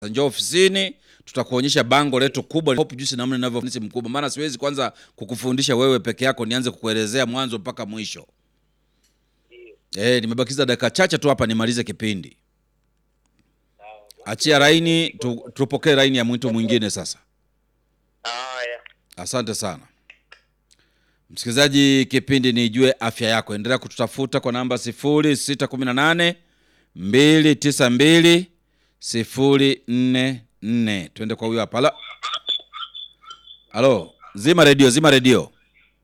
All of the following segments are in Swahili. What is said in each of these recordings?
njoo ofisini tutakuonyesha bango letu kubwa Hope Juice namna inavyofundisha mkubwa, maana siwezi kwanza kukufundisha wewe peke yako nianze kukuelezea mwanzo mpaka mwisho. Eh, nimebakiza dakika chache tu hapa nimalize kipindi. Achia laini tu, tupokee laini ya mtu mwingine sasa. Haya, Asante sana msikilizaji, kipindi ni Ijue Afya Yako. Endelea kututafuta kwa namba 0618 292 044. Twende kwa huyo hapa. Halo, halo, zima redio, zima redio.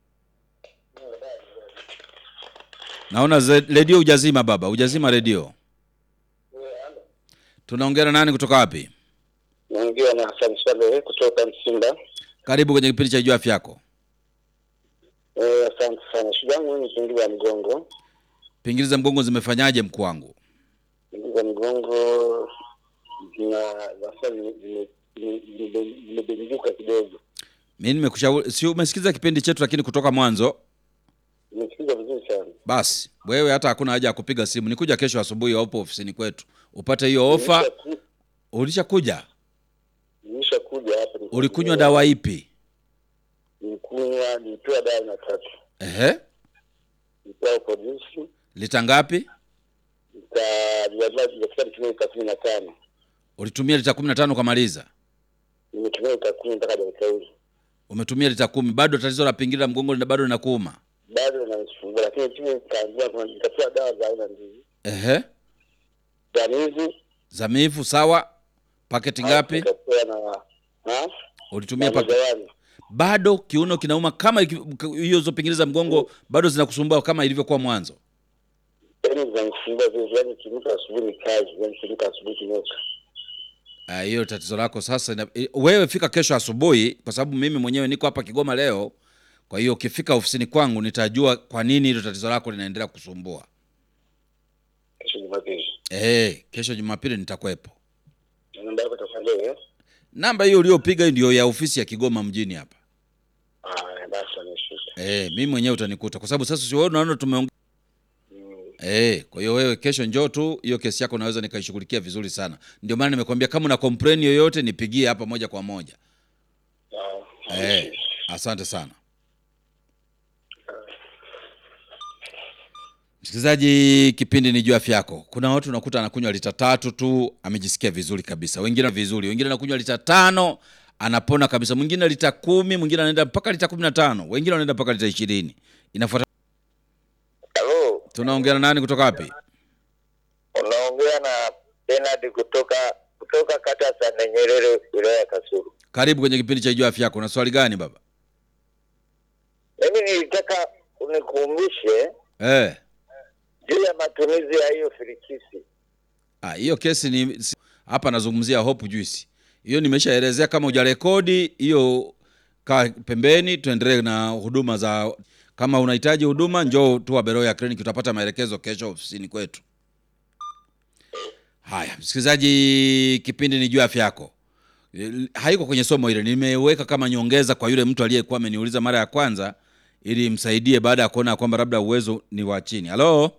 Naona ze- redio hujazima baba, hujazima redio. Tunaongea na nani kutoka wapi? naongea na Hassan Swalehe kutoka Msimba. Karibu kwenye kipindi cha Ijue Afya Yako. Eh, asante sana. Shida yangu mimi ni pingili ya mgongo, Pingili za mgongo zimefanyaje mkuu wangu? pingili za mgongo zina sasa zimebenduka kidogo. Mimi nimekushauri, si umesikiza kipindi chetu lakini kutoka mwanzo. Nimesikiza vizuri sana. Basi wewe hata hakuna haja ya kupiga simu, nikuja kesho asubuhi, upo ofisini kwetu upate hiyo ofa. Nimeshaku- Ulishakuja? Nimeshakuja hapa. Ulikunywa dawa ipi? Nilikunywa, nilipewa dawa na tatu, Ehe, nilipewa polisi lita ngapi? nikafika nitumia lita kumi na tano Ulitumia lita kumi na tano ukamaliza. nimetumia lita kumi mpaka dakika hizi Umetumia lita kumi, bado tatizo la pingili la mgongo lina- bado linakuuma. bado inanisumbua, lakini tu nikaambiwa kuna- nikapewa dawa za aina mbili Ehe, danizi zamifu sawa. Paketi ngapi nikapewa na na ulitumia? na Paketi majawani. bado kiuno kinauma kama iki- hiyo zo pingili za mgongo bado zinakusumbua kama ilivyokuwa mwanzo. yaani zinanisumbua vile, yaani kinuka asubuhi ni kazi, yaani kinuka asubuhi kinuka. Ah, hiyo tatizo lako sasa. ina- i- Wewe fika kesho asubuhi, kwa sababu mimi mwenyewe niko hapa Kigoma leo. Kwa hiyo ukifika ofisini kwangu nitajua kwa nini hilo tatizo lako linaendelea kusumbua. Kesho Jumapili Eh, kesho Jumapili nitakuwepo. Na namba yako itakuwa leo eh? Namba hiyo uliopiga ndio ya ofisi ya Kigoma mjini hapa. Ah, basi ameshusha. Eh, mimi mwenyewe utanikuta kwa sababu sasa si wewe unaona tumeongea. Mm. Eh, kwa hiyo wewe kesho njoo tu, hiyo kesi yako naweza nikaishughulikia vizuri sana. Ndio maana nimekwambia kama una complain yoyote nipigie hapa moja kwa moja. Ah, Eh, ameshusha. asante sana msikilizaji, kipindi ni juu afya yako. Kuna watu unakuta anakunywa lita tatu tu amejisikia vizuri kabisa, wengine vizuri, wengine anakunywa lita tano anapona kabisa, mwingine lita kumi, mwingine anaenda mpaka lita kumi na tano, wengine wanaenda mpaka lita ishirini. Inafuata. Halo, Tunaongea na nani kutoka wapi? unaongea na Bernard kutoka kutoka kata ya Sande Nyerere wilaya ya Kasulu. Karibu kwenye kipindi cha juu afya yako. Una swali gani baba? Mimi nilitaka unikumbushe Eh, juu ya matumizi ya hiyo firikisi. ah, hiyo kesi ni si- hapa nazungumzia Hope Juice. Hiyo nimeshaelezea, kama hujarekodi hiyo kaa pembeni, tuendelee na huduma za. Kama unahitaji huduma, njoo tu Beroya Clinic, utapata maelekezo kesho ofisini kwetu. Haya, msikilizaji, kipindi ni juu ya afya yako. Eh, Haiko kwenye somo ile, nimeweka kama nyongeza kwa yule mtu aliyekuwa ameniuliza mara ya kwanza, ili msaidie baada ya kuona kwamba labda uwezo ni wa chini. Halo,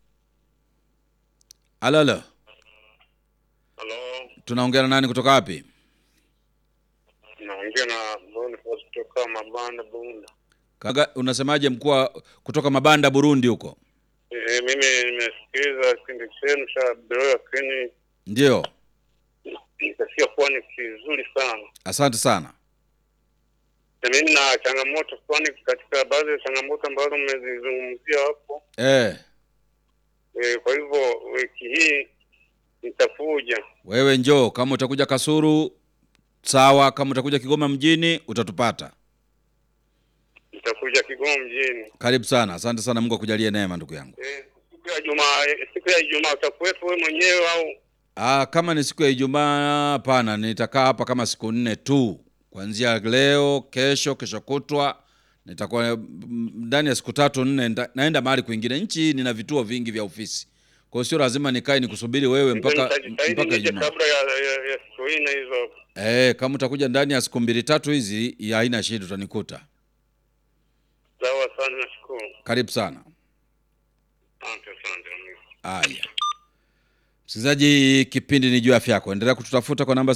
halo, halo, Halo, tunaongea na nani kutoka wapi? naongea na Boniface kutoka Mabanda Bunda. Kaga, unasemaje mkuu wa- kutoka Mabanda Burundi huko? E, mimi nimesikiliza kipindi chenu cha Beroya Clinic, Ndio, nikasikia kuwa ni kizuri sana, asante sana. na mimi na changamoto fulani katika baadhi ya changamoto ambazo mmezizungumzia hapo. Eh, E, kwa hivyo wiki hii nitakuja. wewe njoo, kama utakuja Kasuru sawa, kama utakuja Kigoma mjini utatupata. Nitakuja Kigoma mjini. Karibu sana, asante sana. Mungu akujalie neema ndugu yangu. E, siku ya Ijumaa, e, siku ya Ijumaa utakuwepo wewe mwenyewe au? Ah, kama ni siku ya Ijumaa, hapana, nitakaa hapa kama siku nne tu, kuanzia leo, kesho, kesho kutwa nitakuwa mm, ndani ya siku tatu nne, nda- naenda mahali kwingine. Nchi hii nina vituo vingi vya ofisi, kwa hiyo sio lazima nikae nikusubiri wewe mpaka Nitajitahidi mpaka nije Ijumaa. kabla ya, ya, ya siku nne hizo. Eh, kama utakuja ndani ya siku mbili tatu hizi, ya haina shida, utanikuta. Sawa sana, nashukuru. Karibu sana. Asante, asante. Haya, msikilizaji, kipindi ni juu ya afya yako. Endelea kututafuta kwa namba